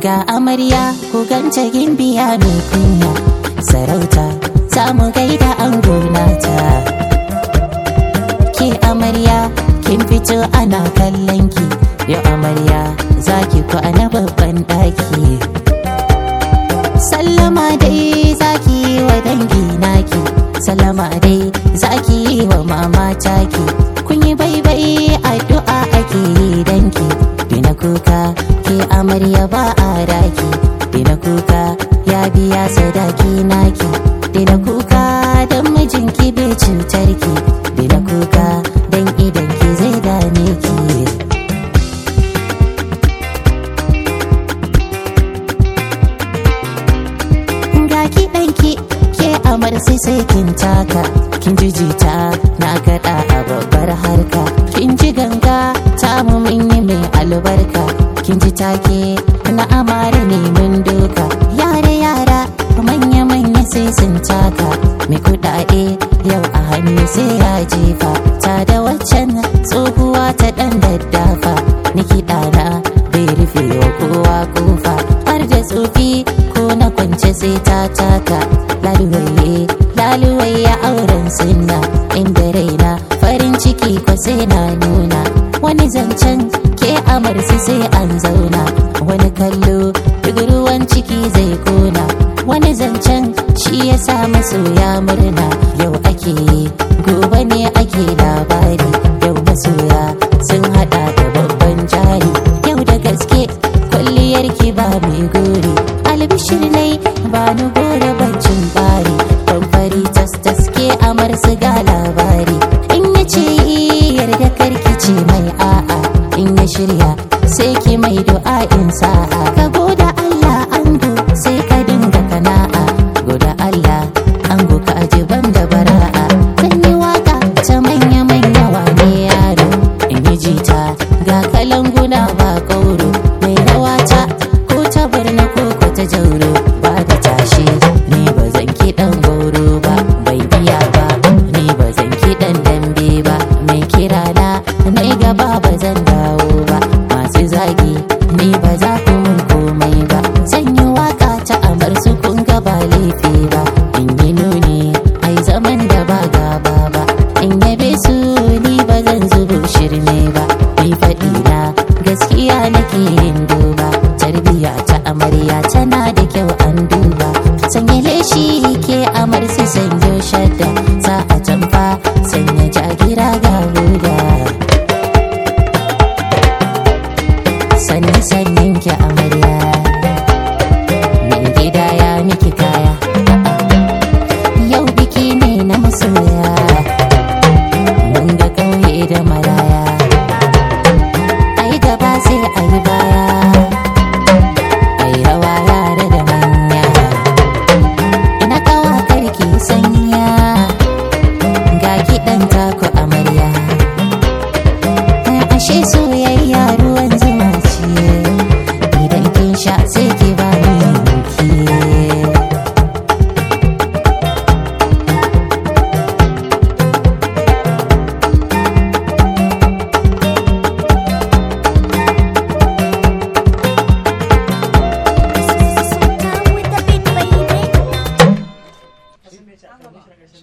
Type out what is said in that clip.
ga amarya ku ganta gimbiya mai kunya sarauta za mu gaida ango nata ke amarya kin fito ana kallon ki yau amarya za ki kwana babban ɗaki sallama dai za ki yi wa dangi naki sallama dai za ki yi wa mama taki kun yi baibai addu'a ake yi danki dina kuka ke amarya ba a raki dina kuka ya biya sadaki naki dina kuka don mijinki bai cutarki dina kuka don idan ki zai dame ki ga kiɗanki ke amar sai sai kin taka kin ji jita na gaɗa a babbar harka kin ji ganga ta mu mun yi mai albarka kin ji take na amare ne mun doka yare yara manya manya sai sun taka mai kuɗaɗe yau a hannu sai ya jefa ta da waccan tsohuwa ta ɗan daddafa ni kiɗana bai rufe wa kowa kofa har da tsofi ko na kwance sai ta taka laluwaye laluwaye auren sunna inda raina farin ciki ko sai na nuna wani zancen ke amarsi sai an zauna wani kallo duk ruwan ciki zai kona wani zancen shi ya sa masoya murna yau ake gobe ne ake labari yau masoya sun hada da babban jari yau da gaske kwalliyar ki ba mai gori albishir ne ba ni gore bancin bari don fari tas taske amar su ga labari in ya ce yarda karki ce mai a'a in ya shirya sai ki mai du'a in sa'a ka goda Allah ango sai ka dinga kana'a goda Allah ango ka ajiban da bara'a zan yi waka ta manya manya wane yaro in yi jita ga kalanguna ba kauro mai rawata ko ta barna ko ko ta jauro ba da tashi ni ba zan kiɗan goro ba bai biya ba ni ba zan kiɗan dambe ba mai kira na mai gaba ba zan dawo ba masu zagi ni ba za ku mun komai ba zan yi waka ta amar su kun ga ba laifi ba in yi nuni ai zaman da ba gaba ba in yabe su ni ba zan zubo shirme ba ni faɗi na gaskiya nake yin duba tarbiya ta amarya tana da kyau an duba sanya leshi ke amar su sanyo shadda sa a tamfa sanya jagira ga huda sanni sannin ki amarya min gida ya miki kaya yau biki ne na masoya mun ga ƙauye da maraya ai gaba sai ai baya ai rawa yare da manya ina kawa karki sanya ga kiɗan taku amarya ashe so